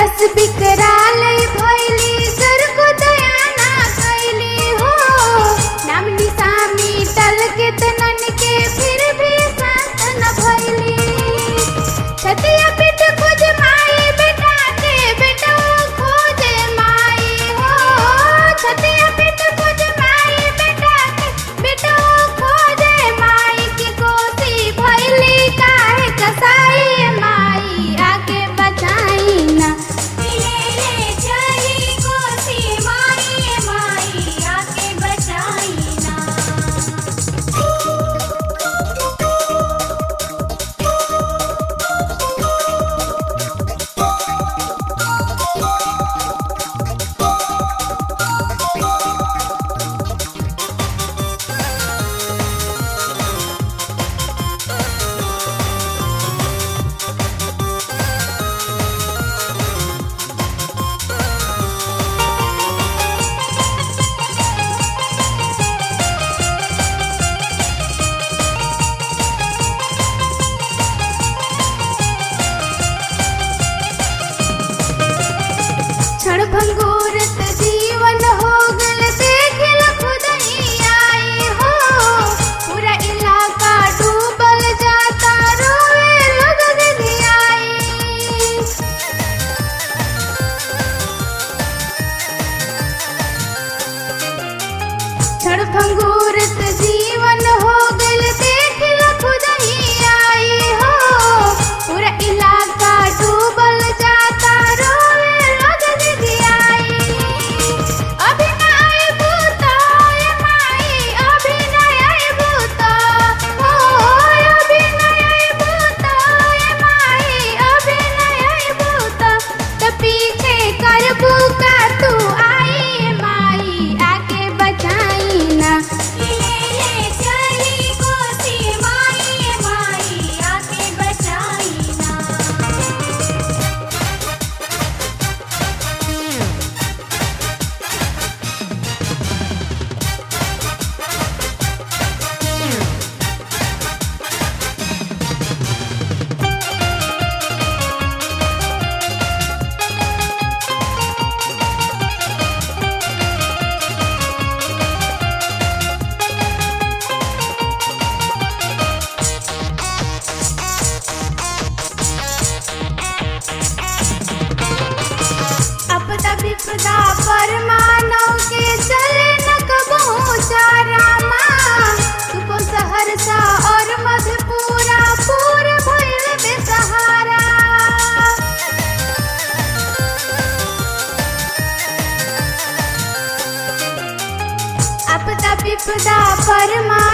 रस बिकराल भैली सर को दया ना कैली हो नाम निशानी टल के तनन के फिर भी शांत न भैली छतिया पिट खोज माई बेटा के बेटा खोजे माई हो छतिया पिट खोज माई बेटा के बेटा खोजे माई की कोसी भैली काहे कसाई माई आगे बचाई ना ले चली कोसी माई माई आके बचाई ना क्षण भंगुरत जीवन हो गल देखल खुद ही आई हो पूरा इलाका डूबल जाता रोए लोग आई क्षण भंगुरत जीवन हो गल देखल खुद ही आई हो पूरा इलाका डूबल जाता रोए लोग आई अभी न आए भूता ए माई अभी न आए भूता हो अभी न आए भूता ए माई अभी न आए भूता त पीछे करबू का तू आई माई आके बचाई ना ले चली कोसी माई माई आके बचाई ना अपदा विपदा पर मानव के चले न कबहू चारामा सुपो सहरसा और मधेपुरा पूर भइल बेसहारा अपदा विपदा पर